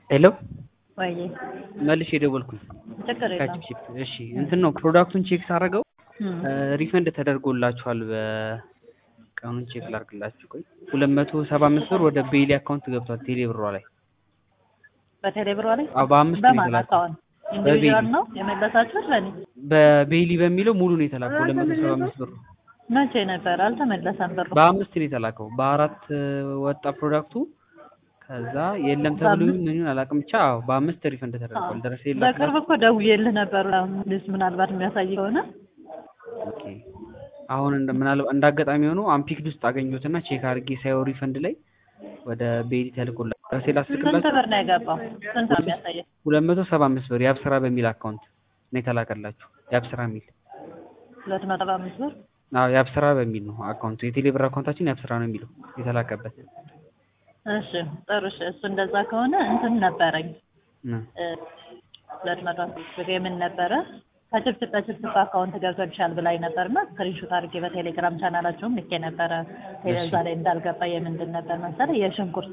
ሄሎ ወይ መልሼ የደወልኩኝ ችግር የለም። ከቺፕ እሺ እንትን ነው ፕሮዳክቱን ቼክ ሳደርገው እም፣ ሪፈንድ ተደርጎላችኋል በቀኑን ቼክ ላድርግላችሁ ቆይ ሁለት መቶ ሰባ አምስት ብር ወደ ቤይሊ አካውንት ገብቷል ቴሌ ብሯ ላይ በቴሌ ብሯ ላይ አዎ በአምስት ነው በማን የተላከው አካውንት ኢንዲቪዥዋል ነው የመለሳችሁት? ለኔ በቤይሊ በሚለው ሙሉ ነው የተላከው ሁለት መቶ ሰባ አምስት ብር መቼ ነበር? አልተመለሰም ብሩ። በአምስት ነው የተላከው በአራት ወጣ ፕሮዳክቱ ከዛ የለም ተብሎ በአምስት? ምኑን አላውቅም ብቻ አዎ በአምስት ሪፈንድ ተደርጓል ደረሰ በቅርብ እኮ ደውዬልህ ነበር። ልጅ ምናልባት የሚያሳይ ከሆነ ኦኬ አሁን እንደ ምናልባት እንደ አጋጣሚ ሆኖ አምፒክድ ውስጥ አገኘሁትና ቼክ አድርጌ ሳየው ሪፈንድ ላይ ወደ ቤይሊ ተልኮላ ደረሴ ስንት ላስልክላችሁ ብር ነው የገባው? ስንት ነው የሚያሳየው? ሁለት መቶ ሰባ አምስት ብር የአብስራ በሚል አካውንት ነው የተላከላችሁ የአብስራ የሚል ሁለት መቶ ሰባ አምስት ብር አዎ የአብስራ በሚል ነው አካውንቱ የቴሌብር አካውንታችን የአብስራ ነው የሚለው የተላከበት እሺ ጥሩ እሺ። እሱ እንደዛ ከሆነ እንትን ነበረኝ እ እ፣ ሁለት መቶ አምስት ብር የምን ነበረ ከችፕችፕ በችፕችፕ አካውንት ገብቶልሻል ብላኝ ነበርና ስክሪንሾት አድርጌ በቴሌግራም ቻናላቸውም ልኬ ነበረ። ቴሌዛ ላይ እንዳልገባ የምንድን ነበር መሰለህ የሽንኩርት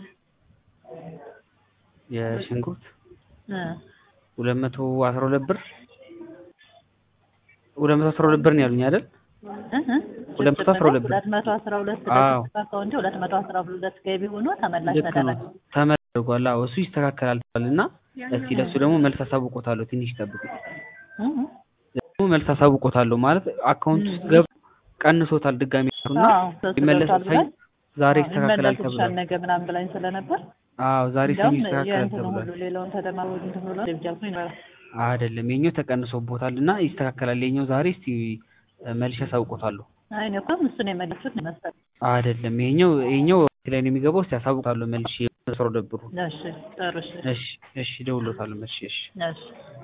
የሽንኩርት እ፣ ሁለት መቶ አስራ ሁለት ብር ሁለት መቶ አስራ ሁለት ብር ነው ያሉኝ አይደል እ እ፣ ሁለት መቶ አስራ ሁለት ብር። ሁለት መቶ አስራ ሁለት አዎ። በችፕችፕ አካውንቴ ሁለት መቶ አስራ ሁለት ገቢ ሆኖ ተመላሽ ልክ ነው ተደረገ። ተመርጓል አዎ እሱ ይስተካከላል እና እስቲ ለሱ ደግሞ መልስ አሳውቆታለሁ ትንሽ ጠብቁ እ እ፣ ደግሞ መልስ አሳውቆታለሁ ማለት አካውንት ውስጥ ገብ ቀንሶታል ድጋሚ እና አዎ፣ ሶስት ይመለስ ገብቷል ብላኝ ዛሬ አዎ፣ ይስተካከላል ይመለስልሻል ተብሏል ነገ ምናምን ብላኝ ስለነበር አዎ ዛሬ ሰኞ እንዲያውም ይስተካከላል የእንትኑ ተብሏል ሁሉ ሌላውን ተደማሩ እንትን ብሎ ደብጃኩኝ ነበር። አይደለም የኛው ተቀንሶቦታል እና ይስተካከላል የኛው ዛሬ እስቲ መልሼ አሳውቆታለሁ አይ እኔ እኮ እሱን የመለሱት ነው መሰለኝ። አይደለም ይሄኛው ይሄኛው ላይ ነው የሚገባው እስቲ አሳውቃለሁ መልሼ ሰው ደብሩ እሺ ጥሩ እሺ እሺ እሺ እደውልለታለሁ መልሼ እሺ እሺ